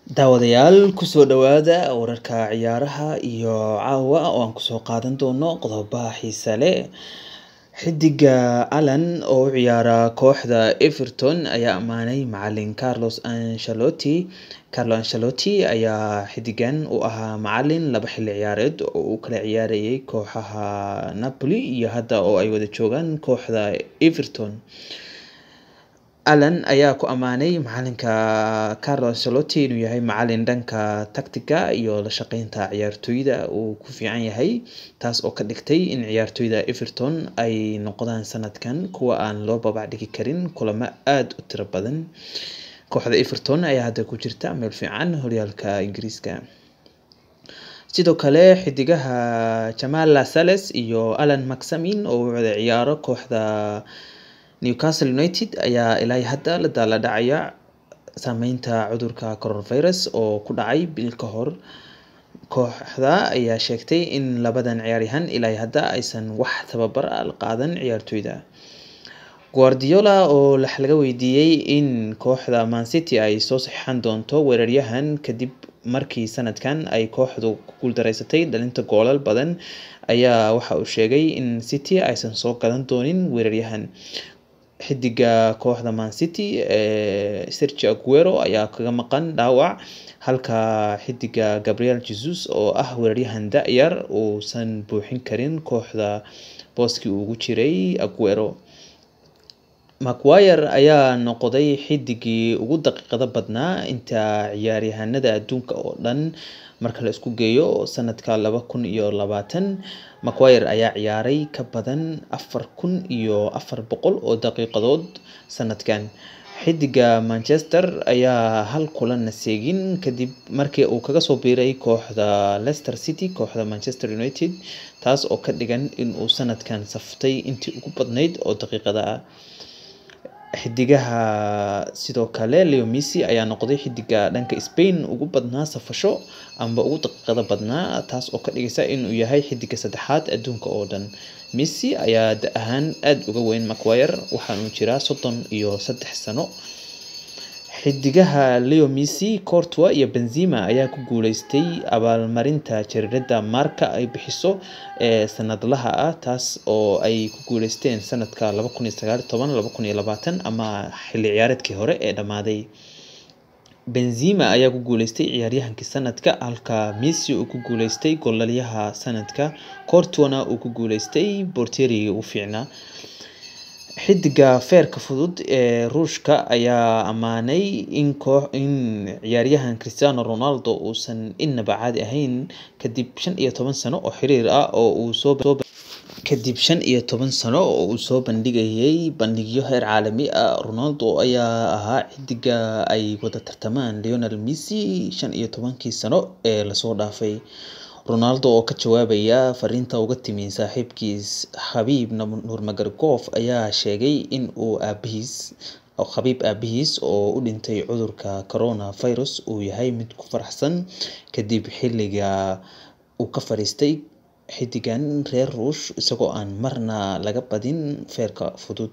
Daawadayaal ku soo dhawaada wararka ciyaaraha iyo caawa oo aan kusoo qaadan doono qodobo xiiso leh. Xiddiga Allan oo u ciyaara kooxda Everton ayaa ammaanay macallin Carlos Ancelotti. Carlo Ancelotti ayaa xiddigan u ahaa macallin laba xilli ciyaareed oo uu kala ciyaarayay kooxaha Napoli iyo hadda oo ay wada joogaan kooxda Everton. Allan ayaa ku ammaanay macallinka Carlo Ancelotti inuu yahay macallin dhanka tactics iyo la shaqeynta ciyaartoyda uu ku fiican yahay, taas oo ka dhigtay in ciyaartoyda Everton ay noqdaan sanadkan kuwo aan loo babac dhigi karin kulamo aad u tiro badan. Kooxda Everton ayaa hadda ku jirta meel fiican horyaalka Ingiriiska. Sidoo kale, xiddigaha Jamal Lascelles iyo Allan McTominay oo u wada ciyaara kooxda Newcastle United ayaa ilaa hadda la daalaa dhacaya saameynta cudurka coronavirus oo ku dhacay bil ka hor. Kooxda ayaa sheegtay in labadan ciyaaryahan ilaa hadda aysan wax tababar ah la qaadan ciyaartoyda. Guardiola oo laga weydiiyay in kooxda Man City ay soo saxiixan doonto weeraryahan kadib markii sanadkan ay kooxdu ku guuldareysatay dhalinta goolal badan, ayaa waxa uu sheegay in City aysan soo gadan doonin weeraryahan. Xiddiga kooxda Man City ee Sergio Aguero ayaa kaga maqan dhaawac, halka xiddiga Gabriel Jesus oo ah weeraryahan da' yar uusan buuxin karin kooxda booskii ugu jiray Aguero. Maguire ayaa noqday xiddigii ugu daqiiqda badnaa inta ciyaaryahanada adduunka oo dhan marka la isku geeyo sanadka laba kun iyo labaatan. Maguire ayaa ciyaaray ka badan afar kun iyo afar boqol oo daqiiqadood sanadkan. Xiddiga Manchester ayaa hal kulan na seegin kadib markii uu kaga soo biiray kooxda Leicester City kooxda Manchester United, taas oo ka dhigan in uu sanadkan saftay intii ugu badnayd oo daqiiqada ah. Xiddigaha sidoo kale Leo Messi ayaa noqday xiddiga dhanka Spain ugu badnaa safasho amba ugu daqiiqda badnaa, taas oo ka dhigaysa inuu yahay xiddiga saddexaad adduunka oo dhan. Messi ayaa da' ahaan aad uga weyn Maguire, waxaana uu jiraa soddon iyo saddex sano. Xiddigaha Leo Messi, Courtois iyo Benzema ayaa ku guuleystay abaalmarinta jariirada Marca ay bixiso ee sanadlaha ah, taas oo ay ku guuleysteen sanadka laba kun iyo sagaal iyo toban laba kun iyo labaatan ama xilli ciyaareedkii hore ee dhammaaday. Benzema ayaa ku guuleystay ciyaaryahankii sanadka, halka Messi uu ku guuleystay goolhayaha sanadka, Courtois-na uu ku guuleystay boorteerigii ugu fiicnaa. Xiddiga feerka fudud ee Ruushka ayaa ammaanay in ciyaaryahan Cristiano Ronaldo uusan innaba caadi ahayn kadib shan iyo toban sano oo xiriir ah oo uu soo kadib shan iyo toban sano oo uu soo bandhigayay bandhigyo heer caalami ah. Ronaldo ayaa ahaa xiddiga ay wada tartamaan Lionel Messi shan iyo tobankii sano ee la soo dhaafay. Ronaldo oo ka jawaabaya fariinta uga timi saaxiibkiis Khabib Nurmagomedov ayaa sheegay in uu aabihiis Khabib aabihiis oo u dhintay cudurka coronavirus uu yahay mid ku faraxsan kadib xilliga uu ka fariistay xiddigan reer Ruush isagoo aan marna laga badin feerka fudud.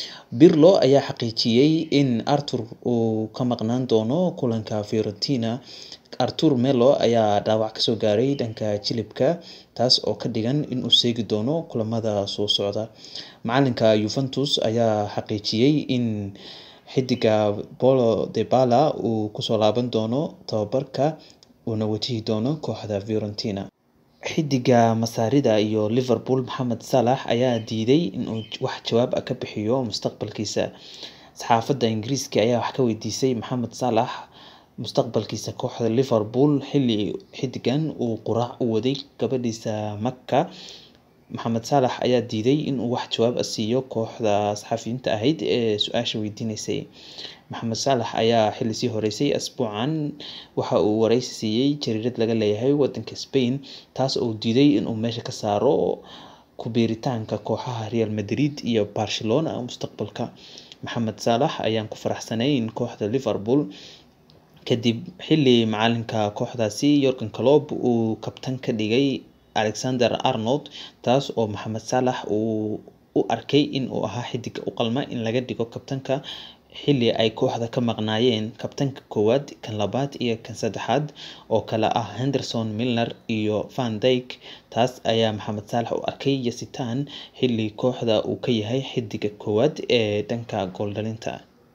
Pirlo ayaa xaqiijiyay in Arthur uu ka maqnaan doono kulanka Fiorentina. Artur Melo ayaa dhaawac kasoo gaaray dhanka jilibka, taas oo ka dhigan in uu seegi doono kulamada soo socda. Macalinka Juventus ayaa xaqiijiyay in xiddiga Paulo Dybala uu kusoo laaban doono tababarka uuna wajihi doono kooxda Fiorentina. Xiddiga Masaarida iyo Liverpool Mohamed Salah ayaa diiday inuu wax jawaab ah ka bixiyo mustaqbalkiisa. Saxaafadda Ingiriiska ayaa wax ka weydiisay Mohamed Salah mustaqbalkiisa kooxda Liverpool xilli xiddigan uu quraac u waday gabadhiisa Marca. Mohamed Salah ayaa diiday inuu wax jawaab ah siiyo kooxda saxafiyiinta ahayd ee su'aasha weydiinaysay. Mohamed Salah ayaa xilli sii horeysay usbuucan waxa uu wareysi siiyay jariirad laga leeyahay wadanka Spain, taas oo uu diiday inuu meesha ka saaro ku biiritaanka kooxaha Real Madrid iyo Barcelona mustaqbalka. Mohamed Salah ayaan ku faraxsanayn kooxda Liverpool kadib xilli macalinka kooxdaasi Jurgen Klopp uu kabtan ka dhigay Alexander Arnold, taas oo Mohamed Salah uu u arkay in uu ahaa xiddiga u qalma in laga dhigo kabtanka xilli ay kooxda ka maqnaayeen kabtanka koowaad kan labaad iyo kan saddexaad oo kale ah henderson milner iyo van dyk taas ayaa maxamed saalax u arkay yasitaan xilli kooxda uu ka yahay xidiga koowaad ee dhanka gooldhalinta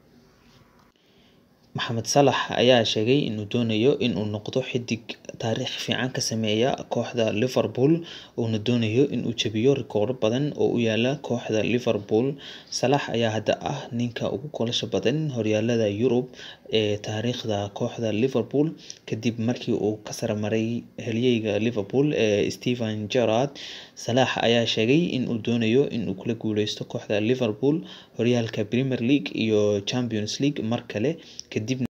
maxamed salax ayaa sheegay inuu doonayo inuu noqdo xidig taariikh fiican ka sameeya kooxda liverpool uuna doonayo inuu jabiyo rikooro badan oo u yaala kooxda liverpool salax ayaa hadda ah ninka ugu kolasha badan horyaalada yurub ee taariikhda kooxda liverpool kadib markii uu ka sarmaray halyeyga liverpool ee stephen gerrard salax ayaa sheegay inuu doonayo inuu kula guuleysto kooxda liverpool horyaalka premier league iyo champions league mar kale kadib